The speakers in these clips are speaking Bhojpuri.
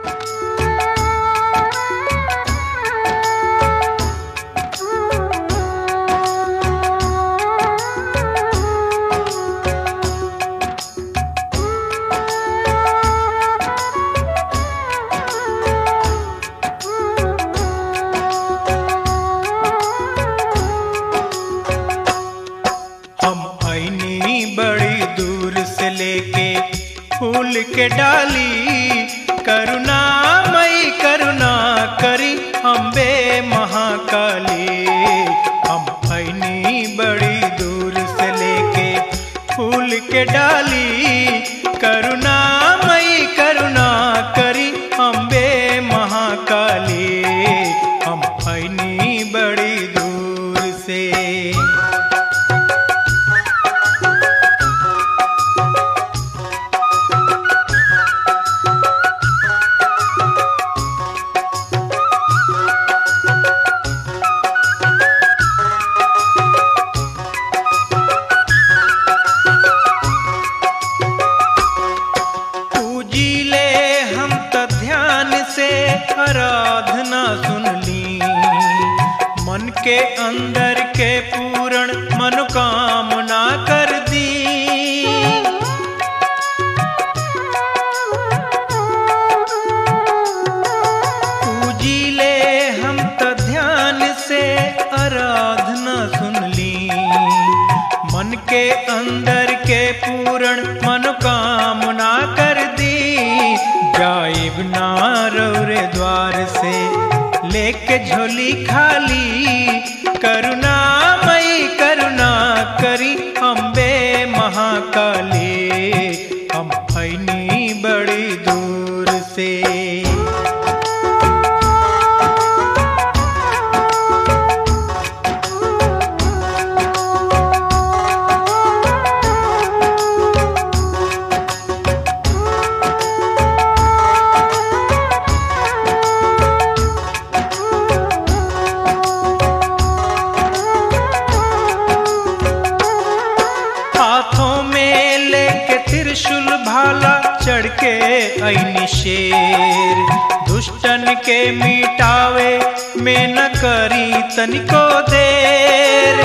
हम ऐनी बड़ी दूर से लेके फूल के डाली करुणा मई करुणा करी अम्बे महाकाली हम ऐनी बड़ी दूर से लेके फूल के डाली करुणा मई करुणा करी अम्बे महाकाली हम ऐनी बड़ी दूर से पूजीले हम त ध्यान से आराधना सुनली मन के अंदर के पूर्ण मनोकामना कर दी पूजीले हम त ध्यान से आराधना सुनली मन के अंदर के पूर्ण मनोकामना कर दी जाइब ना रौरे द्वार से लेके झोली खाली करुणा मई करुणा करी अम्बे महाकाली हम ऐनी बड़ी दूर से हाथों में लेके त्रिशूल भाला चढ़ के ऐनी शेर दुष्टन के मिटावे में न करी तनिको देर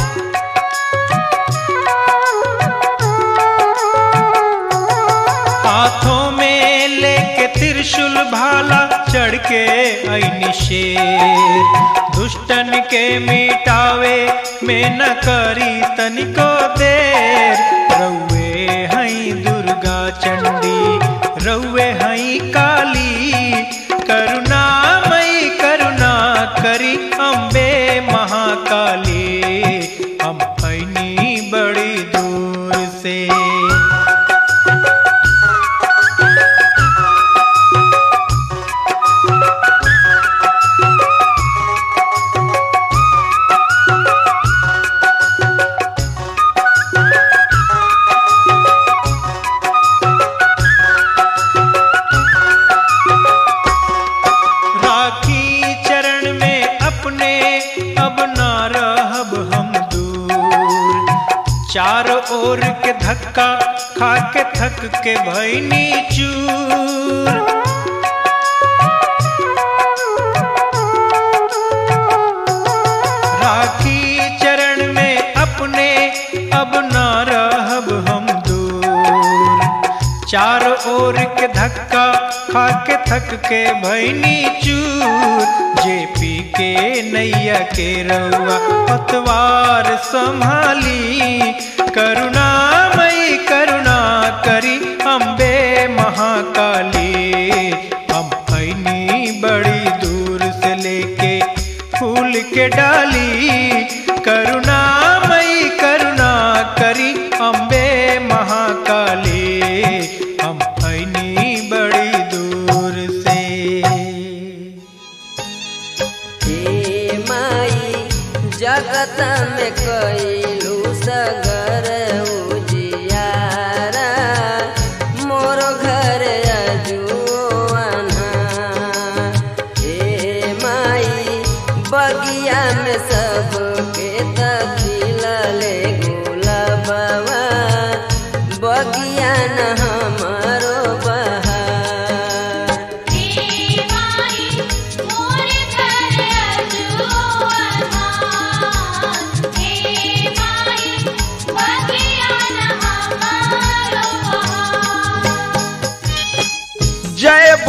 हाथों में लेके त्रिशूल भाला चढ़ के ऐनी शेर दुष्टन के मिटावे में न करी तनिको देर रउए हई दुर्गा चंडी रउए हई काली करुणा मई करुणा करी अम्बे महाकाली हम ऐनी बड़ी दूर से राखी चरण में अपने अब ना रहब हम दूर चारों ओर के धक्का खा के थक के भैनी चूर राखी चरण में अपने अब ना रहब हम दूर चारों ओर के धक्का खा के थक के भैनी चूर जे पी के नैया के रउआ पतवार संभाली करुणा मई करुणा करी अम्बे महाकाली हम ऐनी बड़ी दूर से लेके फूल के डाली करुणा मई करुणा करी अम्बे महाकाली हम ऐनी बड़ी दूर से हे माई जगत में कैलू सगर उजियारा मोर घर अजुआना हे माई बगिया में सब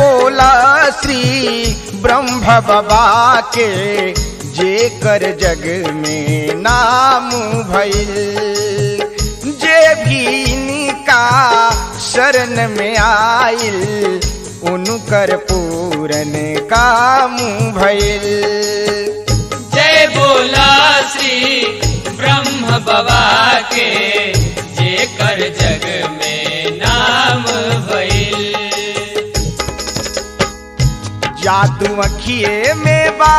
बोला श्री ब्रह्म बाबा के जे कर जग में नाम भइल जे भी इनका शरण में आइल उनकर पूरन काम भइल जय बोला श्री ब्रह्म बाबा के जे कर जग में नाम भइल जादू अखिए में बा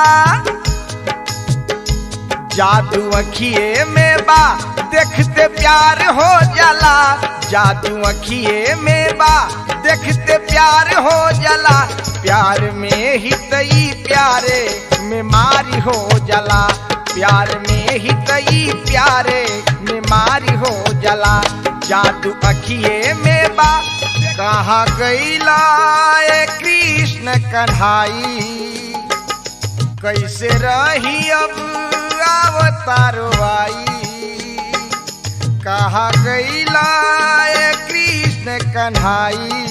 जादू अखिए में बा देखते प्यार हो जाला जादू अखिए में बा देखते प्यार हो जाला प्यार में ही तई प्यारे में मारी हो जाला प्यार में ही तई प्यारे में मारी हो जाला जादू अखिए में बा कहाँ गईला ए कृष्ण कन्हाई कैसे रही अब अवतारो आई कहा गईला ए कृष्ण कन्हाई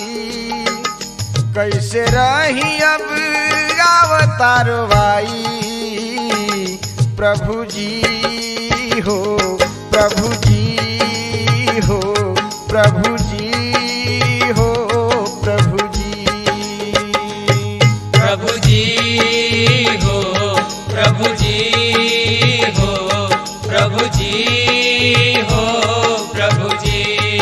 कैसे रही अब अवतारो आई प्रभु जी हो प्रभु जी हो प्रभु जी हो प्रभु जी प्रभु जी हो प्रभु जी हो प्रभु जी हो प्रभु जी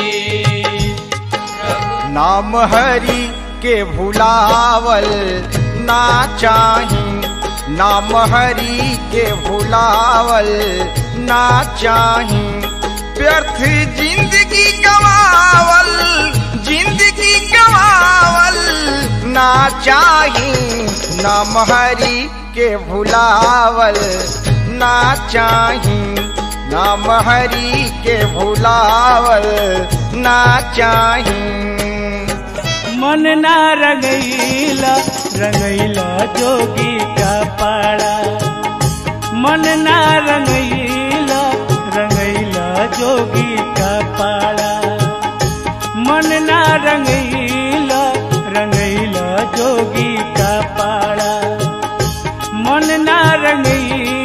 प्रभु नाम हरि के भुलावल ना चाही नाम हरि के भुलावल ना चाही व्यर्थ जिंदगी गवावल जिंदगी गवावल ना चाही नाम हरि के भुलावल ना चाही नाम हरि के भुलावल ना चाही मन ना रंगैला रंगैला जोगी का पाड़ा मन ना रंगैला रंगैला जोगी का पाड़ा मन ना रंगैला रंगैला जोगी का पाड़ा मन ना रंगैला